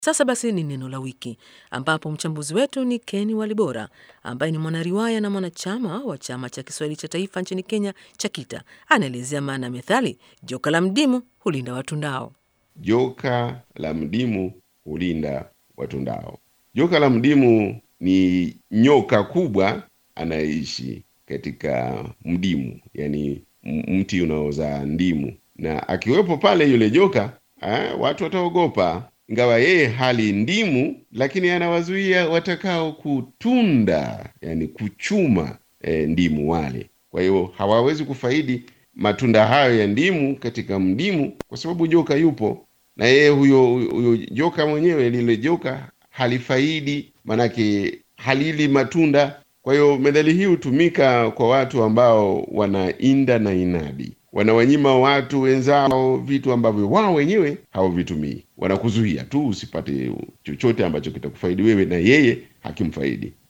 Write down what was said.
Sasa basi ni neno la wiki, ambapo mchambuzi wetu ni Ken Walibora ambaye ni mwanariwaya na mwanachama wa chama cha Kiswahili cha taifa nchini Kenya cha KITA. Anaelezea maana ya methali joka la mdimu hulinda watundao. Joka la mdimu hulinda watundao. Joka la mdimu ni nyoka kubwa anayeishi katika mdimu, yani mti unaozaa ndimu, na akiwepo pale yule joka eh, watu wataogopa ingawa yeye hali ndimu, lakini anawazuia watakao kutunda, yani kuchuma e, ndimu wale. Kwa hiyo hawawezi kufaidi matunda hayo ya ndimu katika mdimu, kwa sababu joka yupo na yeye huyo, huyo joka mwenyewe, lile joka halifaidi, manake halili matunda. Kwa hiyo methali hii hutumika kwa watu ambao wanainda na inadi wanawanyima watu wenzao vitu ambavyo wao wenyewe hawavitumii. Wanakuzuia tu usipate chochote ambacho kitakufaidi wewe na yeye hakimfaidi.